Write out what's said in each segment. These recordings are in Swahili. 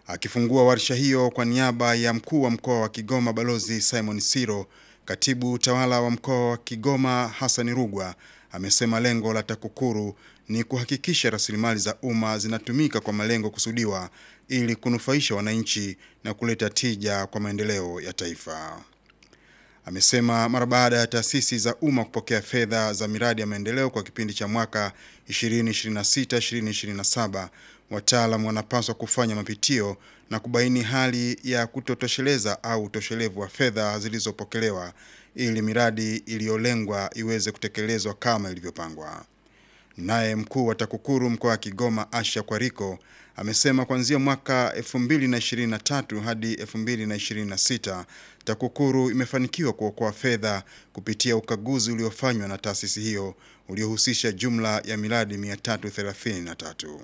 Akifungua warsha hiyo kwa niaba ya mkuu wa mkoa wa Kigoma Balozi Simon Siro, katibu utawala wa mkoa wa Kigoma Hassan Rugwa amesema lengo la TAKUKURU ni kuhakikisha rasilimali za umma zinatumika kwa malengo kusudiwa ili kunufaisha wananchi na kuleta tija kwa maendeleo ya taifa. Amesema mara baada ya taasisi za umma kupokea fedha za miradi ya maendeleo kwa kipindi cha mwaka 2026-2027, wataalamu wanapaswa kufanya mapitio na kubaini hali ya kutotosheleza au utoshelevu wa fedha zilizopokelewa ili miradi iliyolengwa iweze kutekelezwa kama ilivyopangwa. Naye mkuu wa TAKUKURU mkoa wa Kigoma Asha Kwariko amesema kuanzia mwaka 2023 hadi 2026 TAKUKURU imefanikiwa kuokoa fedha kupitia ukaguzi uliofanywa na taasisi hiyo uliohusisha jumla ya miradi 333.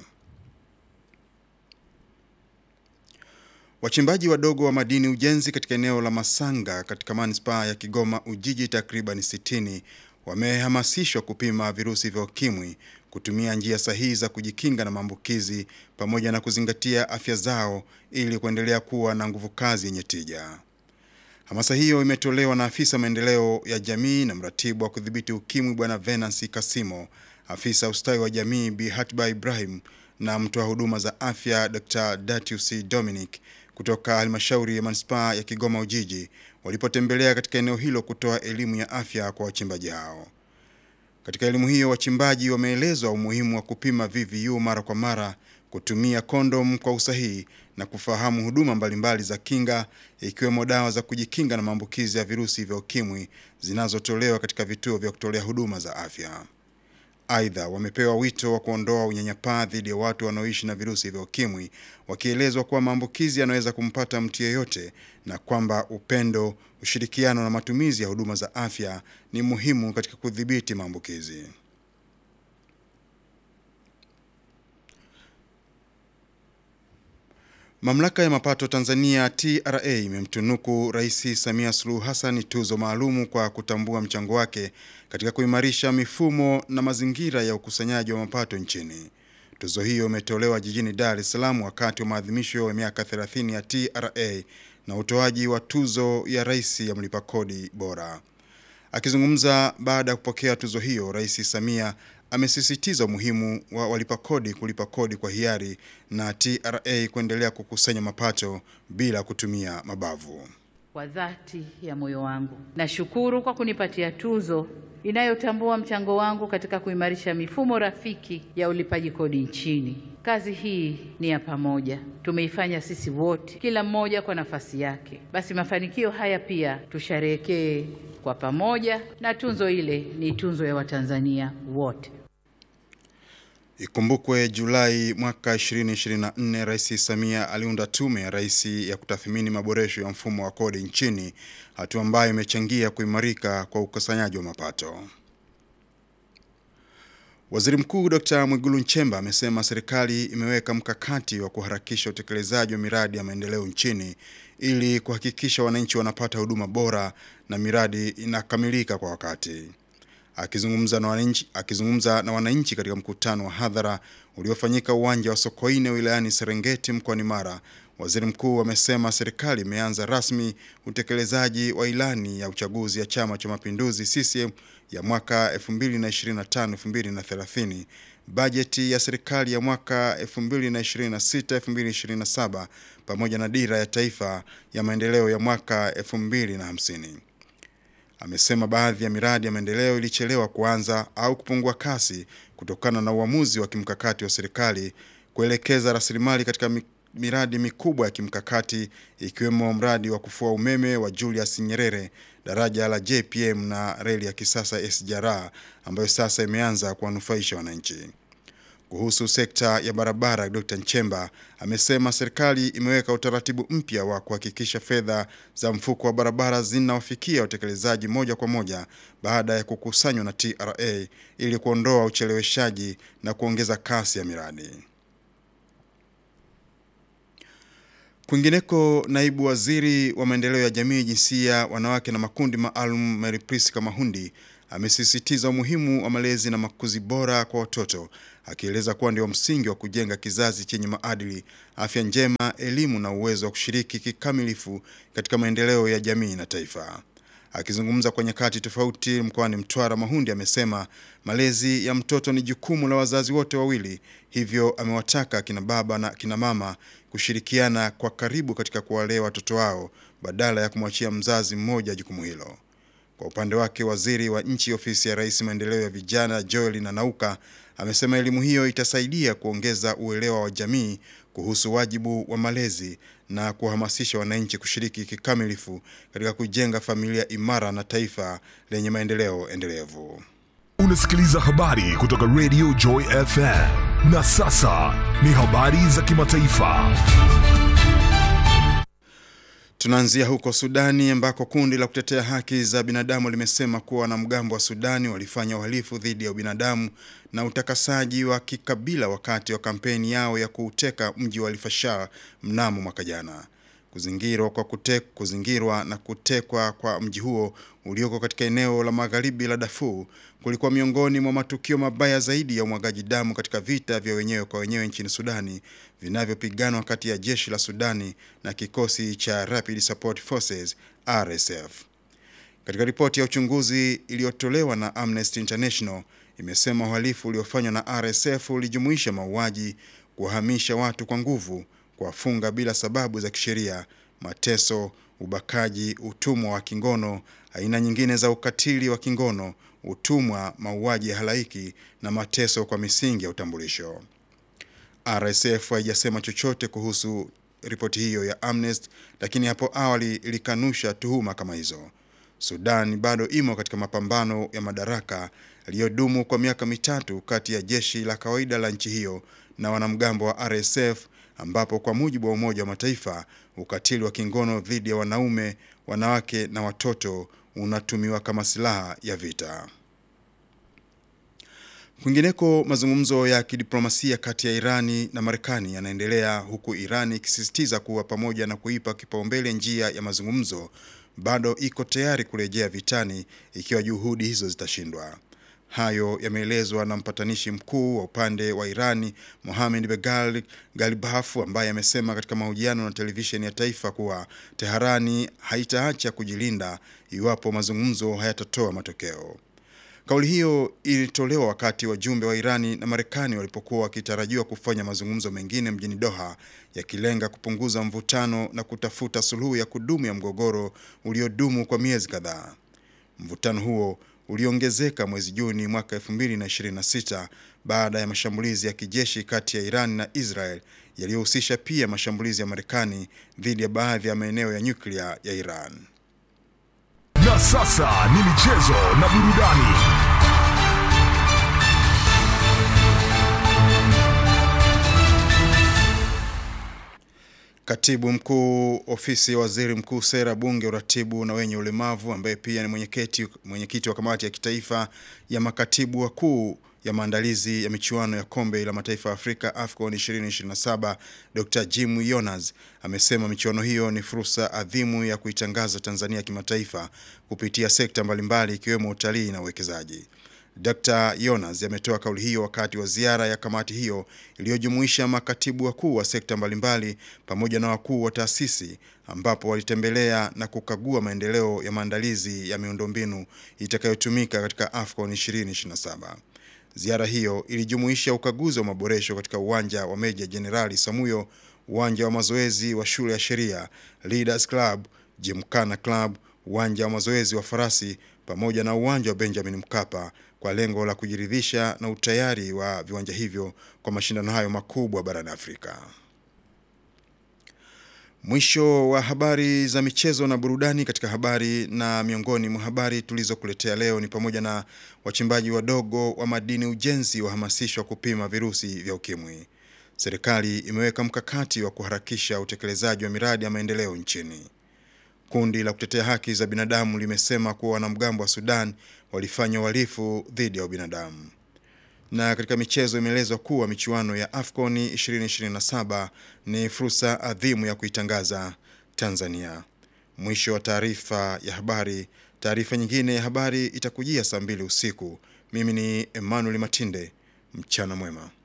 Wachimbaji wadogo wa madini ujenzi katika eneo la Masanga katika manispaa ya Kigoma Ujiji takriban 60 wamehamasishwa kupima virusi vya ukimwi, kutumia njia sahihi za kujikinga na maambukizi pamoja na kuzingatia afya zao ili kuendelea kuwa na nguvu kazi yenye tija. Hamasa hiyo imetolewa na afisa maendeleo ya jamii na mratibu wa kudhibiti ukimwi Bwana Venancy Kasimo, afisa ustawi wa jamii Bi Hatba Ibrahim na mtoa huduma za afya Dr. Datius Dominic kutoka halmashauri ya manispaa ya Kigoma Ujiji walipotembelea katika eneo hilo kutoa elimu ya afya kwa wachimbaji hao. Katika elimu hiyo, wachimbaji wameelezwa umuhimu wa kupima VVU mara kwa mara, kutumia kondom kwa usahihi na kufahamu huduma mbalimbali za kinga ikiwemo dawa za kujikinga na maambukizi ya virusi vya ukimwi zinazotolewa katika vituo vya kutolea huduma za afya. Aidha, wamepewa wito wa kuondoa unyanyapaa dhidi ya watu wanaoishi na virusi vya ukimwi, wakielezwa kuwa maambukizi yanaweza kumpata mtu yeyote na kwamba upendo, ushirikiano na matumizi ya huduma za afya ni muhimu katika kudhibiti maambukizi. Mamlaka ya mapato Tanzania TRA imemtunuku Rais Samia Suluhu Hassan tuzo maalumu kwa kutambua mchango wake katika kuimarisha mifumo na mazingira ya ukusanyaji wa mapato nchini. Tuzo hiyo imetolewa jijini Dar es Salaam wakati wa maadhimisho ya miaka 30 ya TRA na utoaji wa tuzo ya Rais ya mlipa kodi bora. Akizungumza baada ya kupokea tuzo hiyo, Rais Samia amesisitiza umuhimu wa walipa kodi kulipa kodi kwa hiari na TRA kuendelea kukusanya mapato bila kutumia mabavu. Kwa dhati ya moyo wangu nashukuru kwa kunipatia tuzo inayotambua mchango wangu katika kuimarisha mifumo rafiki ya ulipaji kodi nchini. Kazi hii ni ya pamoja, tumeifanya sisi wote, kila mmoja kwa nafasi yake. Basi mafanikio haya pia tusherehekee kwa pamoja, na tunzo ile ni tunzo ya Watanzania wote. Ikumbukwe Julai mwaka 2024 Rais Samia aliunda tume ya rais ya kutathmini maboresho ya mfumo wa kodi nchini, hatua ambayo imechangia kuimarika kwa ukusanyaji wa mapato. Waziri Mkuu Dr. Mwigulu Nchemba amesema serikali imeweka mkakati wa kuharakisha utekelezaji wa miradi ya maendeleo nchini ili kuhakikisha wananchi wanapata huduma bora na miradi inakamilika kwa wakati. Akizungumza na wananchi, akizungumza na wananchi katika mkutano wa hadhara uliofanyika uwanja wa Sokoine wilayani Serengeti mkoani Mara, waziri mkuu amesema serikali imeanza rasmi utekelezaji wa ilani ya uchaguzi ya Chama cha Mapinduzi CCM ya mwaka 2025-2030, bajeti ya serikali ya mwaka 2026-2027 pamoja na dira ya taifa ya maendeleo ya mwaka 2050. Amesema baadhi ya miradi ya maendeleo ilichelewa kuanza au kupungua kasi kutokana na uamuzi wa kimkakati wa serikali kuelekeza rasilimali katika miradi mikubwa ya kimkakati ikiwemo mradi wa kufua umeme wa Julius Nyerere, daraja la JPM na reli ya kisasa SGR ambayo sasa imeanza kuwanufaisha wananchi. Kuhusu sekta ya barabara, Dr. Nchemba amesema serikali imeweka utaratibu mpya wa kuhakikisha fedha za mfuko wa barabara zinawafikia watekelezaji moja kwa moja baada ya kukusanywa na TRA ili kuondoa ucheleweshaji na kuongeza kasi ya miradi. Kwingineko, naibu waziri wa maendeleo ya jamii, jinsia, wanawake na makundi maalum Mary Priska Mahundi amesisitiza umuhimu wa malezi na makuzi bora kwa watoto, akieleza kuwa ndio msingi wa kujenga kizazi chenye maadili, afya njema, elimu na uwezo wa kushiriki kikamilifu katika maendeleo ya jamii na taifa. Akizungumza kwa nyakati tofauti mkoani Mtwara, Mahundi amesema malezi ya mtoto ni jukumu la wazazi wote wawili, hivyo amewataka kina baba na kina mama kushirikiana kwa karibu katika kuwalea watoto wao badala ya kumwachia mzazi mmoja jukumu hilo. Kwa upande wake, waziri wa nchi ofisi ya Rais maendeleo ya vijana Joel Nanauka amesema elimu hiyo itasaidia kuongeza uelewa wa jamii kuhusu wajibu wa malezi na kuhamasisha wananchi kushiriki kikamilifu katika kujenga familia imara na taifa lenye maendeleo endelevu. Unasikiliza habari kutoka Radio Joy FM. Na sasa ni habari za kimataifa. Tunaanzia huko Sudani ambako kundi la kutetea haki za binadamu limesema kuwa wanamgambo wa Sudani walifanya uhalifu dhidi ya ubinadamu na utakasaji wa kikabila wakati wa kampeni yao ya kuuteka mji wa Al-Fashar mnamo mwaka jana. Kuzingirwa kwa kute, kuzingirwa na kutekwa kwa mji huo ulioko katika eneo la magharibi la Darfur kulikuwa miongoni mwa matukio mabaya zaidi ya umwagaji damu katika vita vya wenyewe kwa wenyewe nchini Sudani vinavyopiganwa kati ya jeshi la Sudani na kikosi cha Rapid Support Forces RSF. Katika ripoti ya uchunguzi iliyotolewa na Amnesty International imesema uhalifu uliofanywa na RSF ulijumuisha mauaji, kuwahamisha watu kwa nguvu, kuwafunga bila sababu za kisheria, mateso, ubakaji, utumwa wa kingono, aina nyingine za ukatili wa kingono, utumwa, mauaji ya halaiki na mateso kwa misingi ya utambulisho. RSF haijasema chochote kuhusu ripoti hiyo ya Amnesty, lakini hapo awali ilikanusha tuhuma kama hizo. Sudan bado imo katika mapambano ya madaraka yaliyodumu kwa miaka mitatu kati ya jeshi la kawaida la nchi hiyo na wanamgambo wa RSF ambapo kwa mujibu wa Umoja wa Mataifa ukatili wa kingono dhidi ya wanaume, wanawake na watoto unatumiwa kama silaha ya vita. Kwingineko, mazungumzo ya kidiplomasia kati ya Irani na Marekani yanaendelea huku Irani ikisisitiza kuwa pamoja na kuipa kipaumbele njia ya mazungumzo, bado iko tayari kurejea vitani ikiwa juhudi hizo zitashindwa. Hayo yameelezwa na mpatanishi mkuu wa upande wa Irani Mohamed Begal Galibafu, ambaye amesema katika mahojiano na televisheni ya taifa kuwa Teherani haitaacha kujilinda iwapo mazungumzo hayatatoa matokeo. Kauli hiyo ilitolewa wakati wajumbe wa Irani na Marekani walipokuwa wakitarajiwa kufanya mazungumzo mengine mjini Doha yakilenga kupunguza mvutano na kutafuta suluhu ya kudumu ya mgogoro uliodumu kwa miezi kadhaa. Mvutano huo uliongezeka mwezi Juni mwaka 2026 baada ya mashambulizi ya kijeshi kati ya Iran na Israel yaliyohusisha pia mashambulizi ya Marekani dhidi ya baadhi ya maeneo ya nyuklia ya Iran. Na sasa ni michezo na burudani. Katibu mkuu ofisi ya waziri mkuu sera, bunge, uratibu na wenye ulemavu, ambaye pia ni mwenyekiti mwenyekiti wa kamati ya kitaifa ya makatibu wakuu ya maandalizi ya michuano ya kombe la mataifa ya Afrika AFCON 2027 Dr. Jim Yonas amesema michuano hiyo ni fursa adhimu ya kuitangaza Tanzania kimataifa kupitia sekta mbalimbali ikiwemo utalii na uwekezaji. Dr. Yonas ametoa kauli hiyo wakati wa ziara ya kamati hiyo iliyojumuisha makatibu wakuu wa sekta mbalimbali pamoja na wakuu wa taasisi ambapo walitembelea na kukagua maendeleo ya maandalizi ya miundombinu itakayotumika katika AFCON 2027. Ziara hiyo ilijumuisha ukaguzi wa maboresho katika uwanja wa Meja Jenerali Samuyo, uwanja wa mazoezi wa shule ya sheria, Leaders Club, Gymkhana Club, uwanja wa mazoezi wa farasi pamoja na uwanja wa Benjamin Mkapa kwa lengo la kujiridhisha na utayari wa viwanja hivyo kwa mashindano hayo makubwa barani Afrika. Mwisho wa habari za michezo na burudani. Katika habari na miongoni mwa habari tulizokuletea leo ni pamoja na wachimbaji wadogo wa madini ujenzi wahamasishwa kupima virusi vya ukimwi. Serikali imeweka mkakati wa kuharakisha utekelezaji wa miradi ya maendeleo nchini. Kundi la kutetea haki za binadamu limesema kuwa wanamgambo wa Sudan walifanya uhalifu dhidi ya ubinadamu. Na katika michezo imeelezwa kuwa michuano ya AFCON 2027 ni fursa adhimu ya kuitangaza Tanzania. Mwisho wa taarifa ya habari. Taarifa nyingine ya habari itakujia saa mbili usiku. Mimi ni Emmanuel Matinde. Mchana mwema.